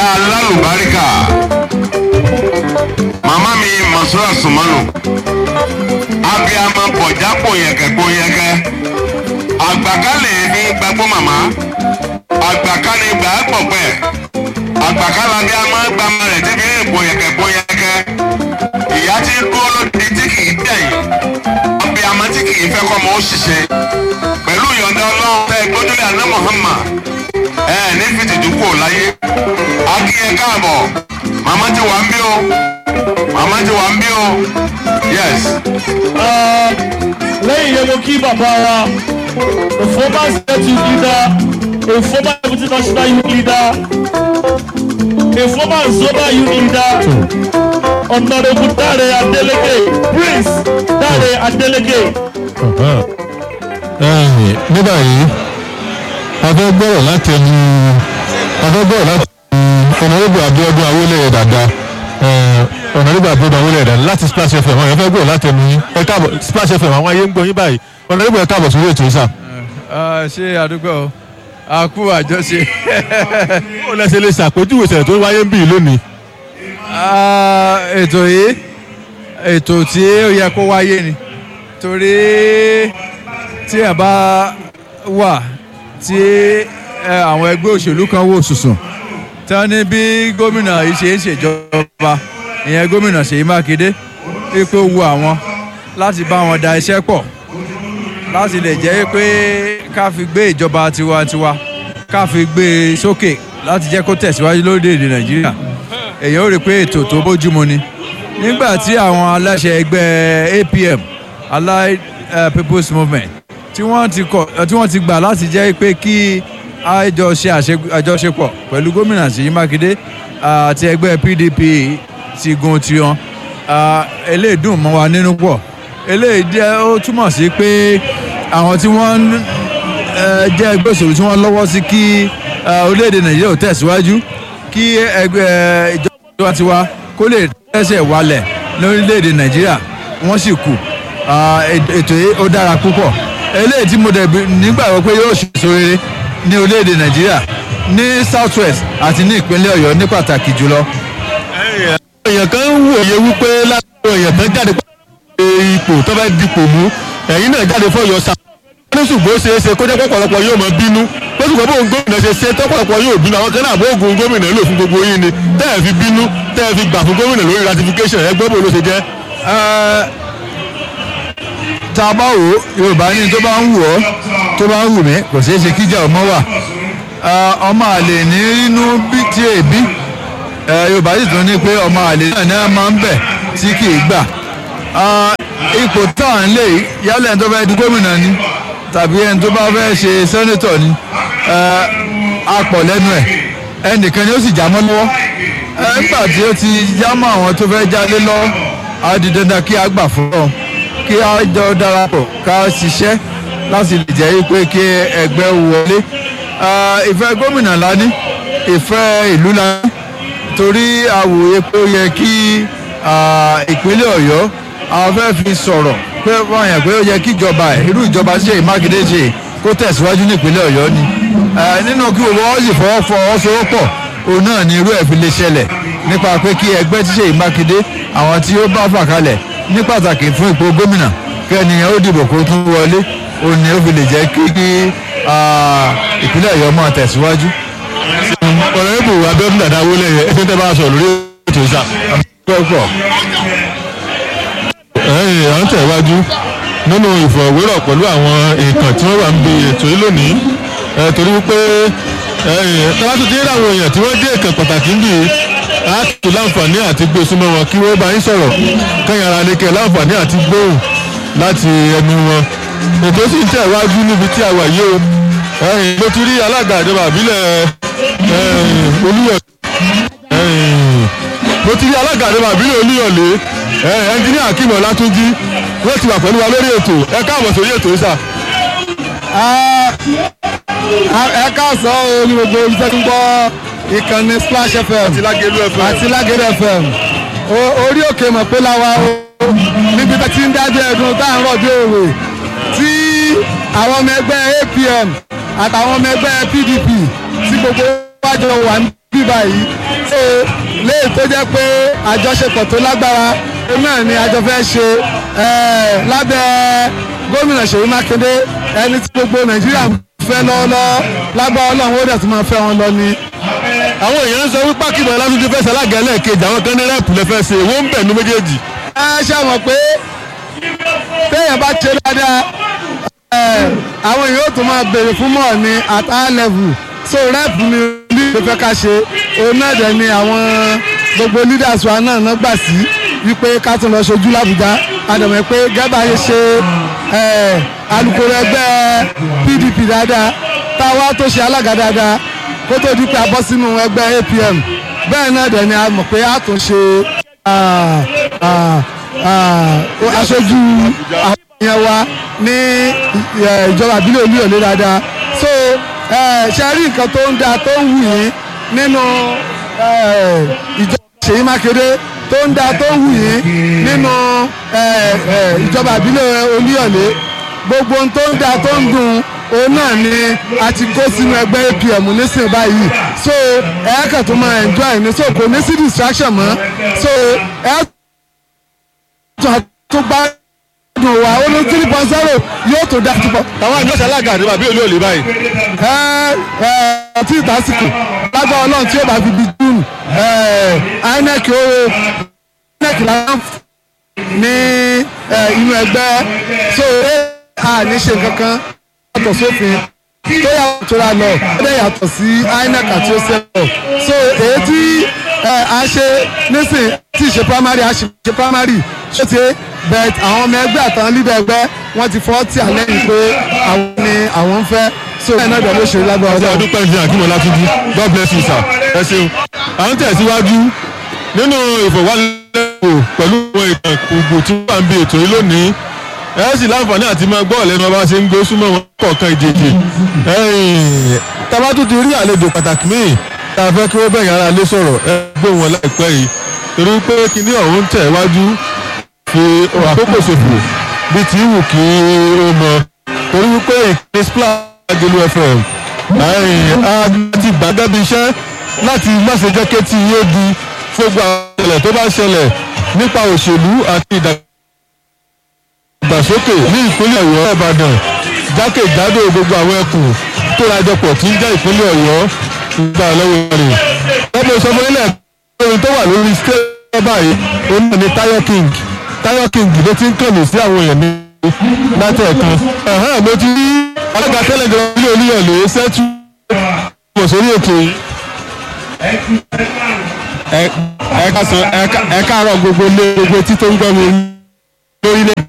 alálùbáríkà màmá mi masura sumanu abiyamọ bọjá pòyẹkẹ pòyẹkẹ àgbàkálẹ̀ ní gbàgbọ́ màmá àgbàkálẹ̀ gbà á pọ̀ pẹ́ àgbàkálẹ̀ abiyamọ gbàmọ rẹ̀ tí fi ń pòyẹkẹ pòyẹkẹ ìyá tí ń dúró lóde tí kì í dẹ̀yìn abiyamọ tí kì í fẹ́ kọ́ mọ́ ó ṣiṣẹ́ pẹ̀lú ìyọ̀ǹda ọlọ́run tẹ́ gbójúlé àná Muhammad ẹ ní fìtìjú kò láyé akínyẹ káàbọ̀ màmá ti wà ń bí o màmá ti wà ń bí o yes. lẹ́yìn yẹn mo kí bàbá wa a former state youth leader a former deputy national youth leader a former zoba youth leader honourable Dare Adeleke prince Dare Adeleke. ní báyìí a fẹ́ gbọ́rọ̀ láti ẹnu a fẹ́ gbọ́rọ̀ láti ẹnu ọ̀nàdìbò Abíọ́dún Awólẹ́yẹ dáadáa ọ̀nàdìbò Abíọ́dún Awólẹ́yẹ dáadáa láti Splash FM àwọn èèyàn fẹ́ gbọ́rọ̀ láti ẹnu yín ẹ káàbọ̀ Splash FM àwọn ayé ń gbọ́ yín báyìí ọ̀nàdìbò ẹ káàbọ̀ sórí ètò ìsà. ṣé àdúgbò a kú àjọṣe ó lẹ́sẹ̀ lè ṣàpèjúwe ìṣẹ̀lẹ̀ tó wáyé ń bì lónìí. Ah, ètò yìí ètò tí ó yẹ kó wáyé ni torí tí ẹ bá wà tí ẹ, àwọn ẹgbẹ́ òṣèlú kan wò sùsùn tí wọ́n ní bí gómìnà yìí ṣe ń ṣèjọba ìyẹn gómìnà Ṣèyí Mákindé wípé ó wu àwọn láti bá wọn da iṣẹ́ pọ̀ láti lè jẹ́ pé ká fi gbé ìjọba tiwantiwa ká fi gbé e sókè láti jẹ́ kó tẹ̀síwájú lórílẹ̀‐èdè Nàìjíríà èèyàn ó rí i pé ètò tó bójúmu ni nígbà tí àwọn aláṣẹ ẹgbẹ́ APM Allied uh, People's Movement tí wọ́n ti kọ̀ tí wọ́n ti gbà láti jẹ́ pé kí àjọ ṣe àṣe- àjọṣepọ̀ pẹ̀lú gómìnà Ṣèyí Mákindé ah, àti ẹgbẹ́ PDP ti gun tiwọn ah, eléyìí dùn mọ́ wa nínú pọ̀ eléyìí jẹ́ ó túmọ̀ sí pé àwọn tí wọ́n ń eh, jẹ́ ẹgbẹ́ òṣèlú tí wọ́n lọ́wọ́ sí kí eh, orílẹ̀-èdè Nàìjíríà ò tẹ̀síwájú kí ẹgbẹ́ ìjọba tiwa kó lè tẹ̀sẹ̀ wálẹ̀ lórílẹ̀‐èdè nàìjíríà wọ́n sì kù Ah, èt- ètò yìí ó dára púpọ̀ eléyìí tí mo dẹ̀ bí- nígbàgbọ́ pé yóò ṣèso rere ní orílẹ̀‐èdè nàìjíríà ní south west àti ní ìpínlẹ̀ ọ̀yọ́ ní pàtàkì jùlọ. èèyàn kan ń wòye wípé láti èèyàn kan jáde pé ipò tó fẹ́ dipò mú ẹ̀yin náà jáde fọ́ yọ sa. wọ́n ní ṣùgbọ́n ó ṣeé ṣe kó jẹ́ pọ̀pọ̀lọpọ̀ yóò máa bínú pé ṣùgbọ́n bóun gómìnà ṣe ṣe tọ́pọ̀lọpọ̀ yóò bínú àwọn kan náà bóògùn gómìnà lò fún gbogbo yín ni tẹ́ ẹ̀ fi bínú tẹ́ ẹ̀ fi gbà fún gómìnà lórí ratification ẹ gbọ́ bó ló ṣe jẹ́. Eh, tá a bá wò ó yorùbá ní tó bá ń wù ọ́ tó bá ń wù mí kò ṣeé ṣe kíjà ọmọ wà Eh, ọmọ àlè ní inú bí tí èbí Eh, yorùbá sì tún ní pé ọmọ àlè náà ní a máa ń bẹ̀ tí kì í gbà Ah, ipò tá à ń lè yìí, yálẹ̀ ẹni tó fẹ́ di gómìnà ni tàbí ẹni tó bá fẹ́ ṣe sẹ́nẹ́tọ̀ ni eh, a pọ̀ lẹ́nu ẹ̀ ẹnìkan ni ó sì já mọ́ lọ́wọ́ Eh, nígbà tí ó ti já mọ́ àwọn tó fẹ́ jalè lọ́wọ́ á di dandan kí a gbà fún ọ kí a jọ darapọ̀ ká ṣiṣẹ́ láti lè jẹ́ pé kí ẹgbẹ́ wọlé Ah, ìfẹ́ gómìnà la ní ìfẹ́ ìlú la ní torí àwòye pé ó yẹ kí ah, ìpínlẹ̀ ọ̀yọ́ àwọn fẹ́ fi sọ̀rọ̀ pé wọ́n yàn pé ó yẹ kí ìjọba ẹ̀ irú ìjọba tí Ṣèyí Mákindé ṣe kó tẹ̀síwájú ní ìpínlẹ̀ ọ̀yọ́ ni Eh, nínú kí gbogbo wọn sì fọwọ́ fọwọ́sowọ́pọ̀ òun náà ni irú ẹ̀ fi lè ṣẹlẹ̀ nípa pé kí ẹgbẹ́ tí Ṣèyí Mákindé àwọn tí ó bá fà kalẹ̀ ní pàtàkì fún ipò gómìnà kẹ́niyàn ó dìbò kó tún wọlé òun ni ó fi lè jẹ́ kí kí ah, ìpínlẹ̀ ọ̀yọ́ máa tẹ̀síwájú. ọ̀rẹ́bù Abíọ́dún dàda Awólẹ́yẹ ẹni tẹ́ bá a sọ̀rọ̀ lórí ètò ìsà. pọ̀pọ̀ ẹ̀yìn à ń tẹ̀wájú nínú ìfọ̀rọ̀wérọ̀ pẹ̀lú àwọn èèkàn tí wọ́n wà ń bi ètò yìí lónìí ẹ̀ torí wípé ẹ̀yìn tọ́lá tó ti rí àwọn èèyàn tí wọ́n jẹ́ èèkàn pàtàkì ń bì í láti láǹfààní àti gbé súnmọ́ wọn kí wọ́n bá yín sọ̀rọ̀ kẹ́yìn ara ní kẹ́ láǹfààní àti gbóhùn láti ẹnu wọn ètò sì ń tẹ̀wájú níbi tí a wà yìí o ẹ̀yìn mo ti rí alága ìjọba àbílẹ̀ ẹ̀yìn olúyọ̀ ẹ̀yìn mo ti rí alága àdébà àbílẹ̀ olúyọ̀lé ẹ ẹnjiníà akim ọlátúnjí wọ́n ti wà pẹ̀lú wa lórí ètò ẹ káàbọ̀ sórí ètò yìí sà. ẹ káàsán o ní gbogbo ibi tẹ́ ń gbọ́ ìkànnì Splash FM àti lágẹ̀lú ẹ̀fọ́. àti Lágẹ̀rẹ̀ FM O- orí òkè mọ̀ pé láwa o níbi tá ti ń dájọ́ ẹ̀dùn tá à ń rọ̀ bí òwe tí àwọn ọmọ ẹgbẹ́ APM àtàwọn ọmọ ẹgbẹ́ PDP tí gbogbo wájọ wà ń bí báyìí so léyìí tó jẹ́ pé àjọṣepọ̀ tó lágbára náà ni àjọ fẹ́ ṣe eh, lábẹ́ gómìnà Ṣèyí Mákindé ẹni tí gbogbo Nàìjíríà fẹ́ lọ́wọ́lọ́wọ́ lágbára Ọlọ́run ó dẹ̀ tún máa fẹ́ wọn lọ ni. àwọn èèyàn ń sọ wípé akínbọn látúndé fẹ́ ṣalága lẹ́ẹ̀kejì àwọn kan ní rẹ́ẹ̀pù lẹ́fẹ́ ṣe wọ́n ń bẹ̀ ní méjèèjì. ẹ ṣe mọ̀ pé téèyàn bá ṣe dáadáa ẹ, àwọn èèyàn ó tún máa béèrè fún mọ̀ ní at high level so rep ni ní ló fẹ́ ká ṣe òun náà dẹ̀ ni àwọn gbogbo leaders wa náà náà gbà sí wípé ká tún lọ ṣojú làbújá àdàmọ̀ pé gẹ́gbà yẹn ṣe ẹ, alukoro ẹgbẹ́ PDP dáadáa táwa tó ṣe alága dáadáa kó tó di pé a bọ́ sínú ẹgbẹ́ APM bẹ́ẹ̀ náà dẹ̀ ni a mọ̀ pé a tún ṣe ah, ah, ah, aṣojú àwọn èèyàn wa ní eh, ìjọba àbílẹ̀ olúyọ̀lé dáadáa so eh, ṣe rí nǹkan tó ń dáa tó ń wù yín nínú eh, ìjọba Ṣèyí Mákindé tó ń dáa tó ń wù yín nínú eh, eh, ìjọba àbílẹ̀ olúyọ̀lé gbogbo ohun tó ń dáa tó ń dùn òun náà ni a ti kó sínú ẹgbẹ́ APM nísìnyí báyìí so ẹ̀ẹ́kàn tó máa enjoy ní so kò ní sí distraction mọ́ so ẹ̀ẹ́ tó bá dùn wá ó ní three point zero yóò tó dá tó bọ̀. àwọn àjọ ṣalága àdébà bí olú òlè báyìí. ẹ ẹ tí ìtàsíkò lágbára ọlọ́run tí ó bá fi di june inec ó inec láwọn ní eh, inú ẹgbẹ́ so a ní ṣe kankan yàtọ̀ sófin tó yàtọ̀ tó ra lọ ó dẹ̀ yàtọ̀ sí inec àti ó sẹ́wọ̀ so èyí tí eh, a ṣe nísìn tí ì ṣe primary a ṣe ṣe primary ṣé ti bet àwọn ọmọ ẹgbẹ́ àtàwọn leader ẹgbẹ́ wọ́n ti fọ́ tí àlẹ́ yìí pé àwọn ni àwọn ń fẹ́ so bẹ́ẹ̀ náà dẹ̀ ló ṣe lágbára ọjọ́ ọlọ́run. ọdún pẹ́ẹ́sì akínmọ̀ látúndí god bless you sir ẹ ṣeun. à ń tẹ̀síwájú nínú ìfọ̀wálẹ́wò pẹ̀lú àwọn ìtàn gbogbo tí wọ́n wà ń bi ètò yìí lónìí ẹ sì láǹfààní àti máa gbọ́ ọ̀lẹ́nu ọba ṣe ń gbé súnmọ́ wọn kọ̀ọ̀kan ìjèjì. tabatu ti rí àlejò pàtàkì míì tá a fẹ́ kí wọ́n bẹ̀yìn ara lé sọ̀rọ̀ ẹ gbé wọn láìpẹ́ yìí torí pé kinní ọ̀hún tẹ̀ wájú fi àkókò ṣòfò bí ti wù kí ó mọ torí wípé ìpín splash agolo fm a ti gbà débi iṣẹ́ láti má ṣe jẹ́ kétí yé di gbogbo àwọn ìṣẹ̀lẹ̀ tó bá ṣẹlẹ̀ nípa òṣèlú àti ìdàgbàsókè ní ìpínlẹ̀ ọ̀yọ́ ìbàdàn jákèjádò gbogbo àwọn ẹkùn tó rajọpọ̀ tí ń jẹ́ ìpínlẹ̀ ọ̀yọ́ nígbà lọ́wọ́ rẹ̀. lọ́pọ̀ ìsọfún ilẹ̀ orin tó wà lórí stage báyìí òun náà ni tayo king tayo king ló ti ń kànnì sí àwọn èèyàn ní látẹ̀ẹ̀kan. ẹ̀hán mo ti rí alága tẹ́lẹ̀gàn ilé olúyọ̀lé sẹ́tù mọ̀ sórí ètò yìí. ẹ káàsán ẹ káàárọ̀ gbogbo lé gbogbo etí tó ń gbọ́ mi lórílẹ̀.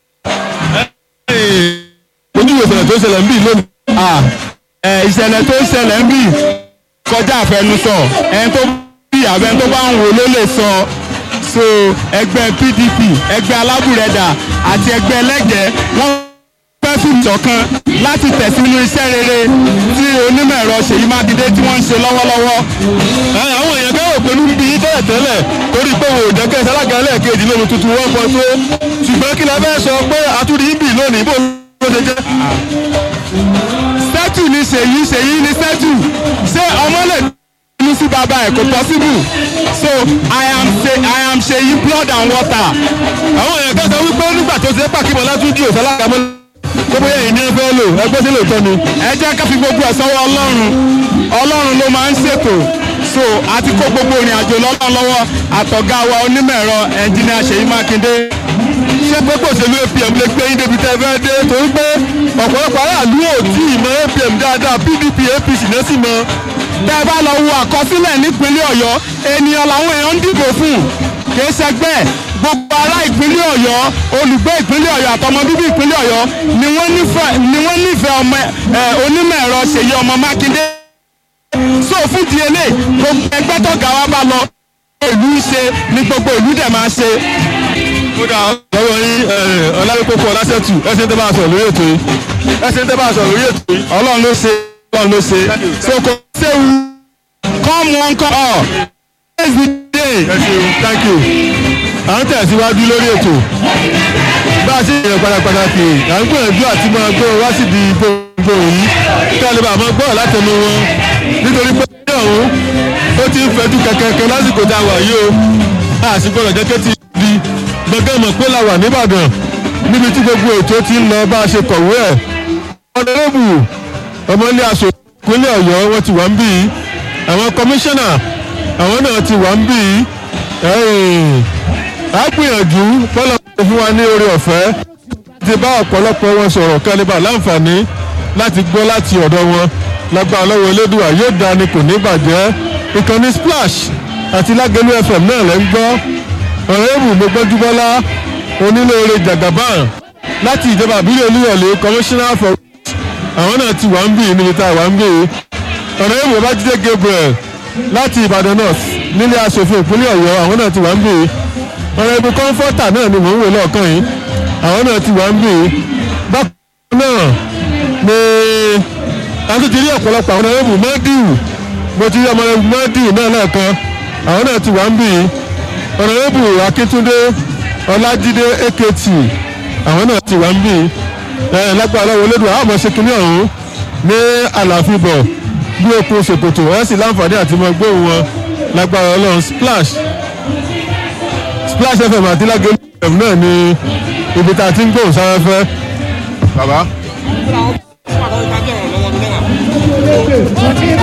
ojú ìwòsàn tó ṣẹlẹ̀ ń bì lónìí. ẹ ìṣẹ̀lẹ̀ tó ṣẹlẹ̀ ń bì kọjá àfẹnusọ ẹni tó bí àbẹ tó bá ń wò ló lè sọ so ẹgbẹ́ PDP ẹgbẹ́ alábùrẹ̀dà àti ẹgbẹ́ ẹlẹ́gẹ̀ẹ́ wọ́n fẹ́ fún ìṣọ̀kan láti tẹ̀sínú iṣẹ́ rere tí onímọ̀ ẹ̀rọ Ṣèyí Mákindé tí wọ́n ń ṣe lọ́wọ́lọ́wọ́. Ẹ, àwọn èèyàn kẹ́rò pẹ̀lú ń bí tẹ́lẹ̀ tẹ́lẹ̀ torí pé wò ó jẹ́kẹ́ sálága lẹ́ẹ̀kejì lómi tuntun wọ́n pọ̀ tó ṣùgbọ́n kí la fẹ́ sọ pé àtúndì ń bì lónìí bó ló ṣe jẹ́. sẹ́tù ni Ṣèyí Ṣèyí ni sẹ́tù ṣé ọmọ lè ní sí bàbá ẹ̀ kò possible so I am ṣe I am Ṣèyí blood and water. àwọn èèyàn kẹ́sọ̀ wípé nígbà tó ṣe pàkímọ̀ látúndì ò sálága mọ́ tó bóyá èyí ní ẹ fẹ́ lò ẹgbẹ́ sílẹ̀ òótọ́ ni. ẹ jẹ́ ká fi gbogbo ẹ̀ sọ́wọ́ ọlọ́run ọlọ́run ló máa ń ṣètò so àti kó gbogbo ìrìn àjò lọ́lọ́ lọ́wọ́ àtọ̀gá wa onímọ̀ ẹ̀rọ ẹnjìnìà Ṣèyí Mákindé ṣé gbogbo òṣèlú APM lè gbé yín débi tẹ́ ẹ fẹ́ dé torí pé ọ̀pọ̀lọpọ̀ aráàlú ò tí ì mọ APM dáadáa PDP APC náà sì mọ. tẹ́ ẹ bá lọ wo àkọsílẹ̀ nípínlẹ̀ Ọ̀yọ́ ènìyàn làwọn èèyàn ń dìbò fún kìí ṣẹgbẹ́ gbogbo ará ìpínlẹ̀ Ọ̀yọ́ olùgbé ìpínlẹ̀ Ọ̀yọ́ àtọmọ bíbí ìpínlẹ̀ Ọ̀yọ́ ni wọ́n nífẹ̀ẹ́ ni wọ́n nífẹ̀ẹ́ ọmọ ẹ onímọ̀ ẹ̀rọ Ṣèyí ọmọ Mákindé so fún di eléyìí gbogbo ẹgbẹ́ tó ga wa bá lọ ìlú ń ṣe ni gbogbo ìlú dẹ̀ máa ṣe. kódà lọ́wọ́ yín ọ̀làwípọ̀pọ̀ ọ̀làṣẹ́tù ẹ̀sìn tẹ́ bá a sọ̀rọ̀ lórí ètò yìí ẹ̀sìn tẹ́ bá a sọ̀rọ̀ lórí ètò yìí. Ọlọ́run ló ṣe Ọlọ́run ló ṣe so kò séwu come one come all praise the day. ẹ ṣeun thank you. à ń tẹ̀síwájú lórí ètò bá a ṣe yẹn pàtàkì à ń gbìyànjú àti máa gbọ́ wá sí di gbogbo yìí kí a lè bá a máa gbọ́ látẹnu wọn nítorí pé ní ọ̀hún ó fẹjú kẹkẹkẹ lásìkò tá a wà yìí o a sì gbọdọ̀ jẹ́ kí ti di gbọ̀ngàn mọ̀ pé la wà nìbàdàn níbi tí gbogbo ètò ti ń lọ bá a ṣe kọ̀wé ẹ̀ ọ̀nàrẹ́bù ọmọlé aṣọ ìpínlẹ̀ ọ̀yọ́ wọn ti wà ń bì í àwọn kọmíṣánná àwọn náà ti wà ń bì í á gbìyànjú bọ́lá fún wa ní oore ọ̀fẹ́ ti bá ọ̀pọ̀lọpọ̀ wọn sọ̀rọ̀ kẹ́lẹ́bà láǹfààní láti gbọ́ láti ọ̀dọ̀ wọn lágbára lọ́wọ́ elédùà yóò dání kò ní bàjẹ́ ìkànnì splash àti lágẹ̀lú fm náà lẹ́ ń gbọ́ ọ̀rẹ́bù gbogbogbọ́lá onílé-oore jagaban láti ìjọba àbílẹ̀ olúyọ̀lé commissioner for àwọn náà ti wà ń bì í níbi tá a wà ń bì í ọ̀rẹ́bù babájídé gabriel láti ìbàdàn north nílé asòfin ìpínlẹ̀ ọ̀yọ́ àwọn náà ti wà ń bì í ọ̀rẹ́bù kọ́ńfọ́tà náà ni mò ń wò lọ́ọ̀kan yìí àwọn náà ti wà ń bì í bákan náà ni àti ti rí ọ̀pọ̀lọpọ̀ àwọn ọ̀rẹ́bù mọ́díù mo ti rí ọmọ ọ̀rẹ́bù mọ́díù náà lẹ́ẹ̀kan àwọn náà ti wà ń bì í ọ̀rẹ́bù akíntúndé ọlájídé akt àwọn náà ti wà ń bì í ẹ lágbára lọ́wọ́ olódùn àwọn ọmọ ṣe kínní ọ̀hún ní àlàáfíà bọ̀ bí okun ṣòkòtò ẹ̀ sì láǹfààní àti mọ gbóhùn wọn lágbára ọlọ́run splash splash fm àti lágẹ̀lú fm náà ni ibi tá a ti ń gbóhùn sáfẹ́fẹ́ bàbá.